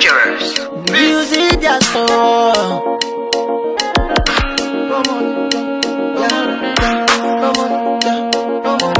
Dangerous. Music just so. Come on, yeah, yeah, come on, yeah, come on,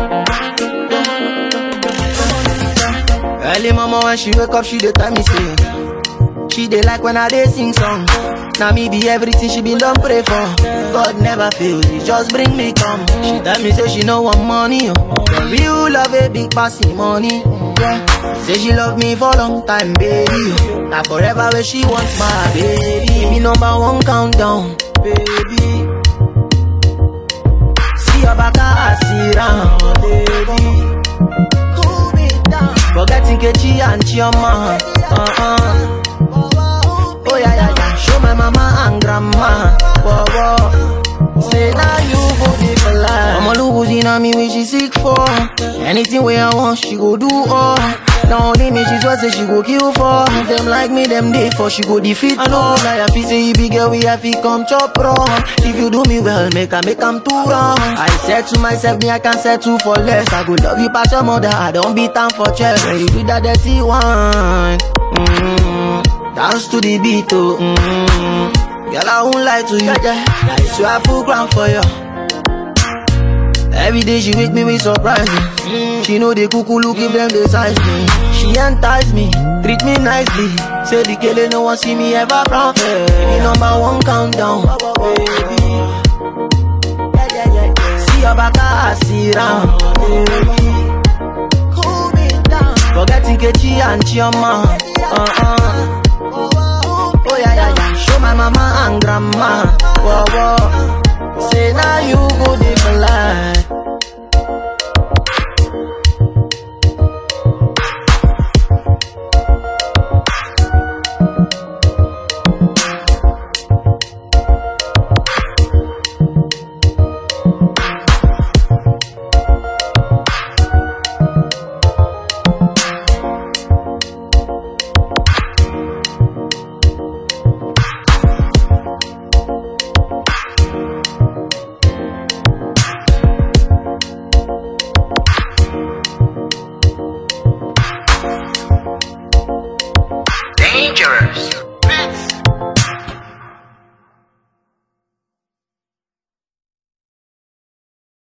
come on, yeah. Early mama when she wake up, she dey tell me say she dey like when I dey sing song. Now me be everything she been done pray for. God never fails, he just bring me come. She tell me say she no want money, oh. The real love a big passing money. Yeah. Say she love me for long time, baby. Now forever where she wants my baby. Give me number one countdown, baby. See your back, I see round, baby. Cool me down. Forgetting Kechi and Chioma. Uh-uh. Oh yeah, yeah, yeah. Show my mama and grandma. Whoa, whoa. Say now you go dey for life. Mama look who's in me when she sick for. Anything where I want, she go do all. Now only me, she swear say she go kill for. Them like me, them day for she go defeat. I know like I feel say you big girl, we have to come chop wrong. If you do me well, make I make am too wrong. I said to myself, me I can settle for less. I go love you past your mother, I don't beat time for chest. When you do that dirty one, mm, dance to the beat, oh. Mm, girl, I won't lie to you. I swear I full ground for you. Every day she wake me with surprises. She know the cuckoo look if them they size me. She entice me, treat me nicely. Say the killer no one see me ever from Baby, number one countdown, baby. See your back, I see round, baby. Cool me down. Forgetting Kechi and Chioma. Uh-uh. Oh yeah, yeah, yeah. Show my mama and grandma. Whoa, whoa. Say now you go dey for life. Dangerous.